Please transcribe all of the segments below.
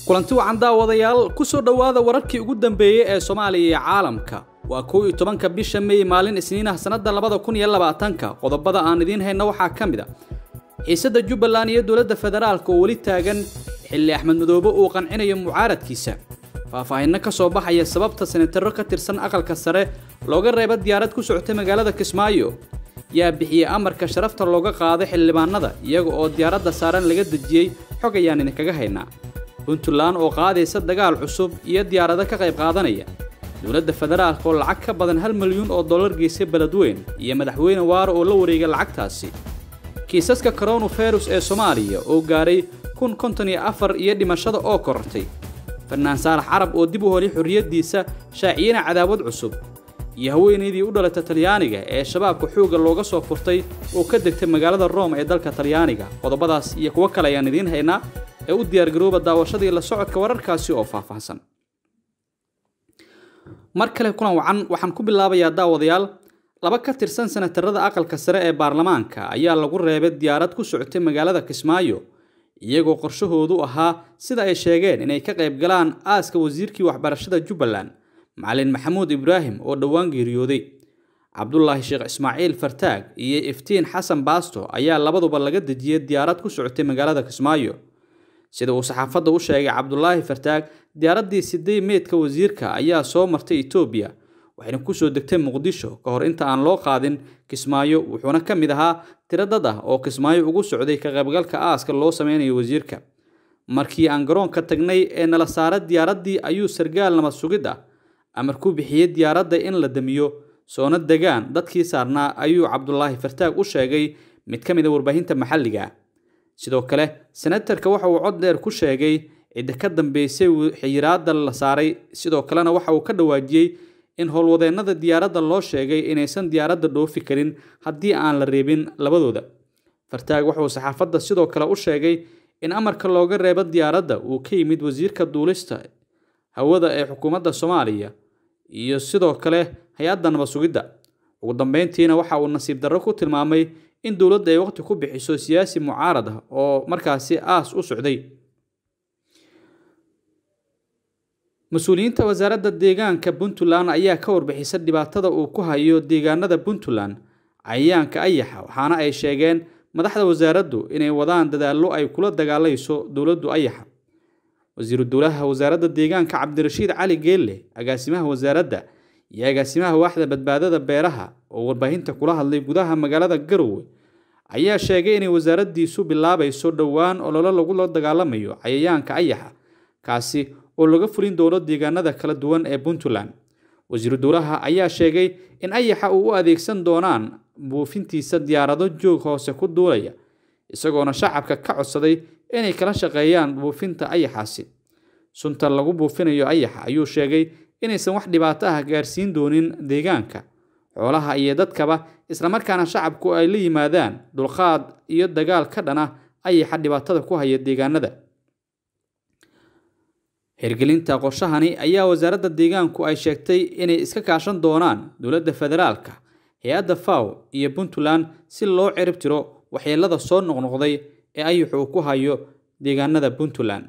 kulanti wacan daawadayaal kusoo dhowaada wararkii ugu dambeeyey ee soomaaliya iyo caalamka waa kow iyo tobanka bisha mey maalin isniinaha sannadda labada kun iyo labaatanka qodobada aan idiin hayno waxaa ka mid a xiisadda jubbaland iyo dowladda federaalka oo weli taagan xilli axmed madoobe uu qancinayo mucaaradkiisa faahfaahinno ka soo baxaya sababta senataro ka tirsan aqalka sare looga reeba diyaarad ku socotay magaalada kismaayo yaa bixiyey amarka sharafta looga qaado xildhibaanada iyaga oo diyaaradda saaran laga dejiyey xog ayaan idinkaga haynaa puntland oo qaadaysa dagaal cusub iyo diyaarado ka qayb qaadanaya dowladda federaalka oo lacag ka badan hal milyuun oo dollar geysay beledweyn iyo madaxweyne waaro oo la wareegay lacagtaasi kiisaska koronavirus ee soomaaliya oo gaaray kun konton iyo afar iyo dhimashada oo korortay fannaan saalax carab oo dib u holay xorriyaddiisa shaaciyana cadaawad cusub iyo haweenaydii u dhalatay talyaaniga ee shabaabka xoogga looga soo furtay oo ka degtay magaalada rome ee dalka talyaaniga qodobadaas iyo kuwo kale ayaan idiin haynaa ee u diyaargarooba daawashadii la socodka wararkaasi oo faahfaahsan mar kale kulan wacan waxaan ku bilaabayaa daawadayaal laba ka tirsan senatarada aqalka sare ee baarlamaanka ayaa lagu reebay diyaarad ku socotay magaalada kismaayo iyagoo qorshahoodu ahaa sida ay sheegeen inay ka qayb galaan aaska wasiirkii waxbarashada jubbaland macalin maxamuud ibraahim oo dhowaan geeriyooday cabdulaahi sheekh ismaaciil fartaag iyo iftiin xasan baasto ayaa labaduba laga dejiyey diyaarad ku socotay magaalada kismaayo sida uu saxaafadda u sheegay cabdulaahi fartaag diyaaraddii sidey meydka wasiirka ayaa soo martay etoobiya waxayna kusoo degtay muqdisho ka hor inta aan loo qaadin kismaayo wuxuuna ka mid ahaa tiro dad ah oo kismaayo ugu socday ka qaybgalka aaska loo sameynayo wasiirka markii aan garoonka tagnay ee nala saara diyaaraddii ayuu sargaal nabad sugid ah amar ku bixiyey diyaaradda in la damiyo soona degaan dadkii saarnaa ayuu cabdulaahi fartaag u sheegay mid ka mid a warbaahinta maxalliga sidoo kale senatarka waxa uu cod dheer ku sheegay cidda ka dambeysay xiyiraadda la saaray sidoo kalena waxa uu ka dhawaajiyey in howlwadeennada diyaaradda loo sheegay inaysan diyaaradda dhoofi karin haddii aan la reebin labadooda fartaag wuxuu saxaafadda sidoo kale u sheegay in amarka looga reebo diyaaradda uu ka yimid wasiirka duulista hawada ee xukuumadda soomaaliya iyo sidoo kale hay-adda nabad sugidda ugu dambeyntiina waxa uu nasiib darro ku tilmaamay in dowladda ay waqti ku bixiso siyaasi mucaarad ah oo markaasi aas u socday mas-uuliyiinta wasaaradda deegaanka puntland ayaa ka warbixisa dhibaatada uu ku hayo deegaanada puntland cayayaanka ayaxa waxaana ay sheegeen madaxda wasaaraddu inay wadaan dadaallo ay kula dagaalayso dowladdu ayaxa wasiiru dowlaha wasaaradda deegaanka cabdirashiid cali geelle agaasimaha wasaaradda iyo agaasimaha waaxda badbaadada beeraha oo warbaahinta kula hadlay gudaha magaalada garowe ayaa sheegay inay wasaaraddiisu bilaabayso dhowaan ololo lagula dagaalamayo cayayaanka ayaxa kaasi oo laga fulin doono deegaanada kala duwan ee puntland wasiiru dowlaha ayaa sheegay in ayaxa uu u adeegsan doonaan buufintiisa diyaarado joog hoose ku duulaya isagoona shacabka ka codsaday inay kala shaqeeyaan buufinta ayaxaasi sunta lagu buufinayo ayaxa ayuu sheegay inaysan wax dhibaato ah gaarsiin doonin deegaanka xoolaha iyo dadkaba islamarkaana shacabku ay la yimaadaan dulqaad iyo dagaal ka dhan ah ayaxa dhibaatada ku haya deegaanada hirgelinta qorshahani ayaa wasaaradda deegaanku ay sheegtay inay iska kaashan doonaan dowladda federaalka hay-adda faw iyo puntland si loo cirib tiro waxyeelada soo noqnoqday ee ayaxu uu ku hayo deegaanada puntland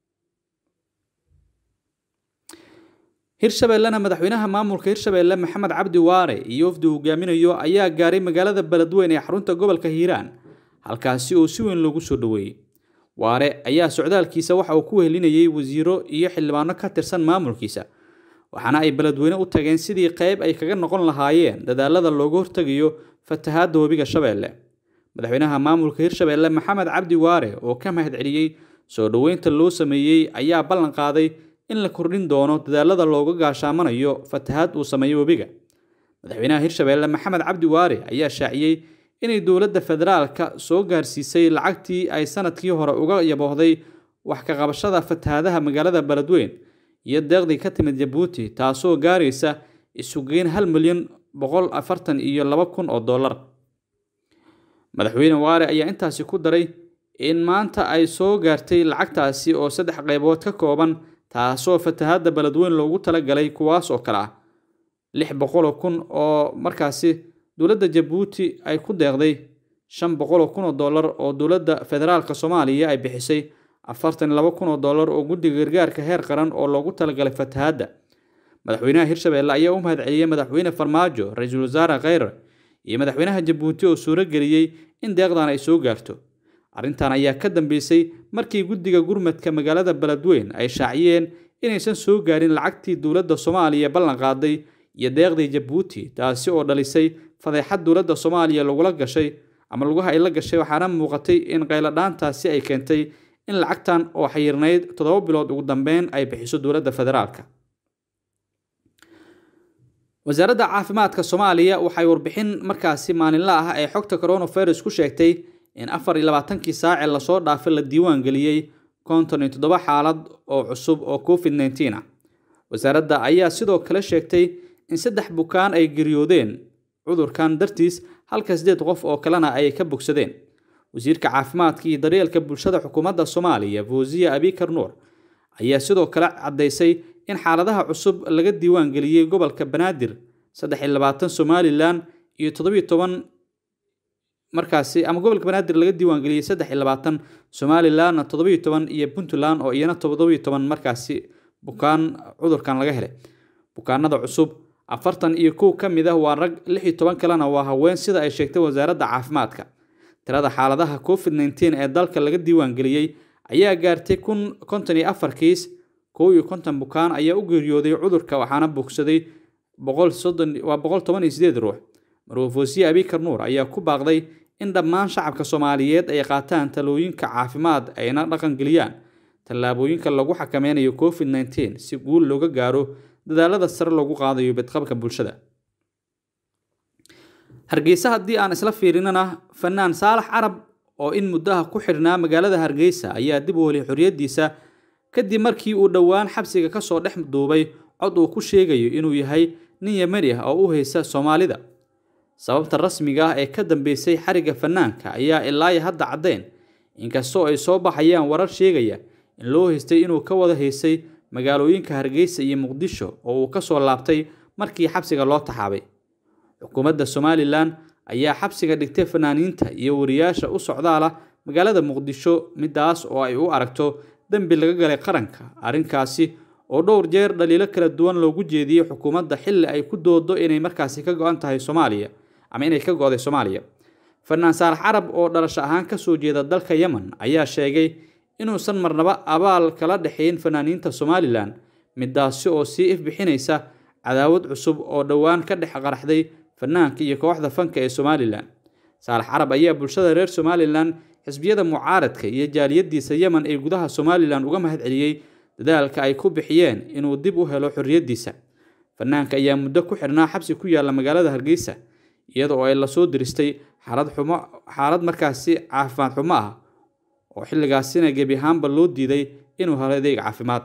hirshabeellena madaxweynaha maamulka hirshabeelle maxamed cabdi waare iyo wafdi hogaaminayo ayaa gaaray magaalada beledweyn ee xarunta gobolka hiiraan halkaasi oo si weyn loogu soo dhoweeyey waare ayaa socdaalkiisa waxa uu ku wehelinayay wasiiro iyo xildhibaano ka tirsan maamulkiisa waxaana ay beledweyne u tageen sidii qayb ay kaga noqon lahaayeen dadaalada looga hortegayo fatahaadda webiga shabeelle madaxweynaha maamulka hirshabeelle maxamed cabdi waare oo ka mahad celiyey soo dhoweynta loo sameeyey ayaa ballan qaaday in la kordhin doono dadaalada looga gaashaamanayo fatahaad uu sameeyo webiga madaxweynaha hirshabeelle maxamed cabdi waare ayaa shaaciyey inay dowladda federaalka soo gaarsiisay lacagtii ay sanadkii hore uga yaboohday wax ka qabashada fatahaadaha magaalada beledweyn iyo deeqdii ka timid jabuuti taasoo gaaraysa isugeyn hal milyan boqol afartan iyo laba kun oo dollar madaxweyne waare ayaa intaasi ku daray in maanta ay soo gaartay lacagtaasi oo saddex qaybood ka kooban taasoo fatahaadda beledweyn loogu talagalay kuwaas oo kale ah lix boqoloo kun oo markaasi dowladda jabuuti ay ku deeqday shan boqoloo kun oo dollar oo dowladda federaalka soomaaliya ay bixisay afartan iyo laba kun oo dollar oo guddiga gargaarka heer qaran oo loogu talagalay fatahaadda madaxweynaha hirshabelle ayaa u mahad celiyey madaxweyne farmaajo ra-iisul wasaare kheyre iyo madaxweynaha jabuuti oo suuro geliyey in deeqdan ay soo gaarto arrintan ayaa ka dambeysay markii guddiga gurmadka magaalada beledweyn ay shaaciyeen inaysan soo gaarin lacagtii dowladda soomaaliya ballan qaaday iyo deeqdii jabuuti taasi oo dhalisay fadeexad dowladda soomaaliya lagula gashay ama lugaha ay la gashay waxaana muuqatay in qayladhaantaasi ay keentay in lacagtan oo xayirnayd toddoba bilood ugu dambeyn ay bixiso dowladda federaalka wasaaradda caafimaadka soomaaliya waxay warbixin markaasi maalinle ah ee xogta coronavirus ku sheegtay in afar iyo labaatankii saace lasoo dhaafay la diiwaan geliyey konton iyo toddoba xaalad oo cusub oo covid nneteen ah wasaaradda ayaa sidoo kale sheegtay in saddex bukaan ay geriyoodeen cudurkan dartiis halka siddeed qof oo kalena ay ka bogsadeen wasiirka caafimaadka iyo daryeelka bulshada xukuumadda soomaaliya fawziya abikar nuur ayaa sidoo kale caddaysay in xaaladaha cusub laga diiwaan geliyey gobolka banaadir saddex iyo labaatan somalilan iyo toddobiyo toban markaasi ama gobolka banaadir laga diiwaan geliyey saddex iyo labaatan somalilanna toddobiyo toban iyo puntland oo iyana toddobiyo toban markaasi bukaan cudurkan laga helay bukaanada cusub afartan iyo kow ka mid ah waa rag lix iyo toban kalena waa haween sida ay sheegtay wasaaradda caafimaadka tirada xaaladaha covid nneteen ee dalka laga diiwaan geliyey ayaa gaartay kun konton iyo afar kiis kow iyo konton bukaan ayaa u geeriyooday cudurka waxaana bogsaday boqol soddon waa boqol toban iyo sideed ruux marwafosiye abikar nuur ayaa ku baaqday in dhammaan shacabka soomaaliyeed ay qaataan talooyinka caafimaad ayna dhaqangeliyaan tallaabooyinka lagu xakameynayo covid nneteen si guul looga gaaro dadaalada sare loogu qaadayo bedqabka bulshada hargeysa haddii aan isla fiirinana fanaan saalax carab oo in muddaha ku xidhnaa magaalada hargeysa ayaa dib u helay xorriyaddiisa kadib markii uu dhowaan xabsiga kasoo dhex duubay cod uu ku sheegayo inuu yahay nin yemani ah oo u haysa soomaalida sababta rasmiga ah ee ka dambeysay xariga fanaanka ayaa ilaayo hadda caddeyn inkastoo ay soo baxayaan warar sheegaya in loo haystay inuu ka wada haysay magaalooyinka hargeysa iyo muqdisho oo uu kasoo laabtay markii xabsiga loo taxaabay xukuumadda somalilan ayaa xabsiga dhigtay fanaaniinta iyo wariyaasha u socdaala magaalada muqdisho midaas oo ay u aragto dembi laga galay qaranka arrinkaasi oo dhowr jeer dhaliilo kala duwan loogu jeediyey xukuumadda xilli ay ku doodo inay markaasi ka go-an tahay soomaaliya ama inay ka go-day soomaaliya fanaan saalax carab oo dhalasho ahaan kasoo jeeda dalka yemen ayaa sheegay inuusan marnaba abaal kala dhexayn fanaaniinta somalilan midaasi oo sii ifbixinaysa cadaawad cusub oo dhowaan ka dhex qaraxday fanaanka iyo kooxda fanka ee somalilan saalax carab ayaa bulshada reer somalilan xisbiyada mucaaradka iyo jaaliyadiisa yemen ee gudaha somalilan uga mahad celiyey dadaalka ay ku bixiyeen inuu dib u helo xorriyaddiisa fanaanka ayaa muddo ku xidhnaa xabsi ku yaalla magaalada hargeysa iyada oo ay lasoo diristay xaalad xumo xaalad markaasi caafimaad xumo ah oo xilligaasina gebi ahaanba loo diiday inuu helo adeeg caafimaad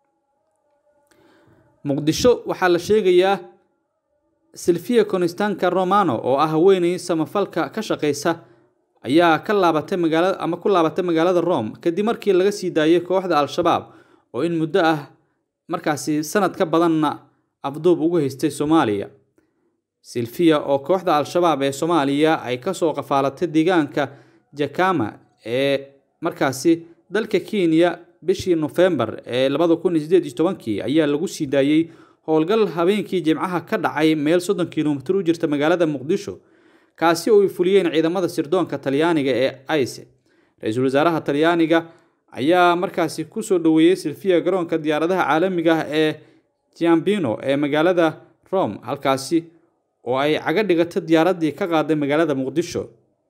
muqdisho waxaa la sheegayaa silvia constanka romano oo ah haweeney samafalka ka shaqeysa ayaa ka laabatay magaalada ama ku laabatay magaalada rome kadib markii laga sii daayay kooxda al-shabaab oo in muddo ah markaasi sanad ka badanna afduub ugu haystay soomaaliya silvia oo kooxda al-shabaab ee soomaaliya ay kasoo qafaalatay deegaanka jakama ee markaasi dalka kenya bishii nofembar ee labada kun iyo sideed iyo tobankii ayaa lagu sii daayey howlgal habeenkii jimcaha ka dhacay meel soddon kilomitir u jirta magaalada muqdisho kaasi oo ay fuliyeen ciidamada sirdoonka talyaaniga ee ice ra-iisul wasaaraha talyaaniga ayaa markaasi kusoo dhoweeyey silvia garoonka diyaaradaha caalamiga ah ee giambino ee magaalada rome halkaasi oo ay caga dhigato diyaaraddii ka qaaday magaalada muqdisho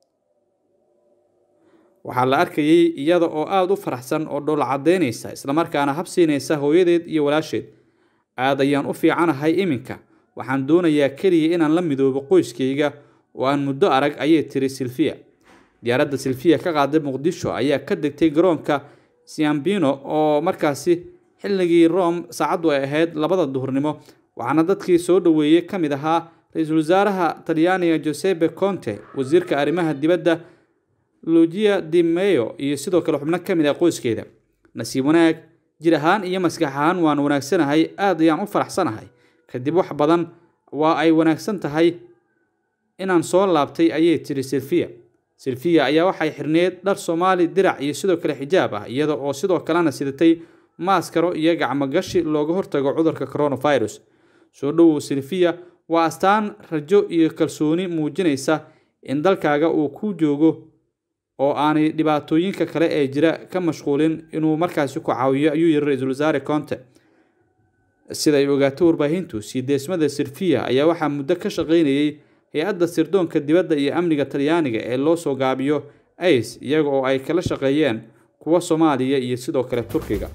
waxaa la arkayay iyada oo aada u faraxsan oo dhoola caddeynaysa islamarkaana habsiinaysa hooyadeed iyo walaasheed aad ayaan u fiicanahay iminka waxaan doonayaa keliya inaan la midoobo qoyskayga oo aan muddo arag ayay tiri silvia diyaaradda silvia ka qaaday muqdisho ayaa ka degtay garoonka siambino oo markaasi xilligii rome saacaddu ay ahayd labada duhurnimo waxaana dadkii soo dhoweeyey ka mid ahaa ra-iisul wasaaraha talyaaniga josepe conte wasiirka arrimaha dibadda lugia di meyo iyo sidoo kale xubno ka mid ah qoyskeeda nasiib wanaag jir ahaan iyo maskax ahaan waan wanaagsanahay aad ayaan u faraxsanahay kadib wax badan waa ay wanaagsan tahay inaan soo laabtay ayay tiri silvia silfiya ayaa waxay xirneed dhar soomaali dirac iyo sidoo kale xijaab ah iyada oo sidoo kalena sidatay maaskaro iyo gacmogashi looga hortago cudurka coronavirus soo dhowow silfiya waa astaan rajo iyo kalsooni muujinaysa in dalkaaga uu ku joogo oo aanay dhibaatooyinka kale ee jira ka mashquulin inuu markaasi ku caawiyo ayuu yiri ra-iisul wasaare conte sida ay ogaato warbaahintu sii deesmada silfiya ayaa waxaa muddo ka shaqaynayay hay-adda sirdoonka dibadda iyo amniga talyaaniga ee loo soo gaabiyo ace iyaga oo ay kala shaqeeyeen kuwa soomaaliya iyo sidoo kale turkiga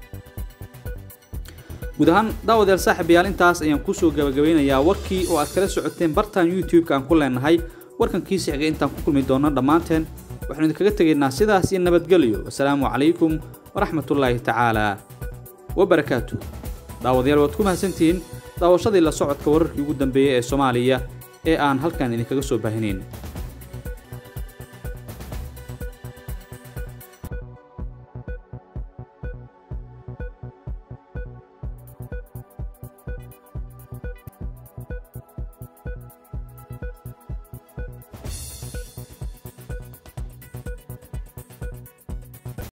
guud ahaan daawadayaal saaxiibayaal intaas ayaan kusoo gabagabeynayaa warkii oo aad kala socoteen bartan youtube-ka aan ku leenahay warkankiisi xigay intaan ku kulmi doonno dhammaanteen waxaanu idinkaga tegaynaa sidaas iyo nabadgelyo wasalaamu calaykum waraxmatullaahi tacaala wabarakaatu daawadayaal waad ku mahadsantihiin daawashadii la socodka wararkii ugu dambeeyey ee soomaaliya ee aan halkan idinkaga soo baahinayn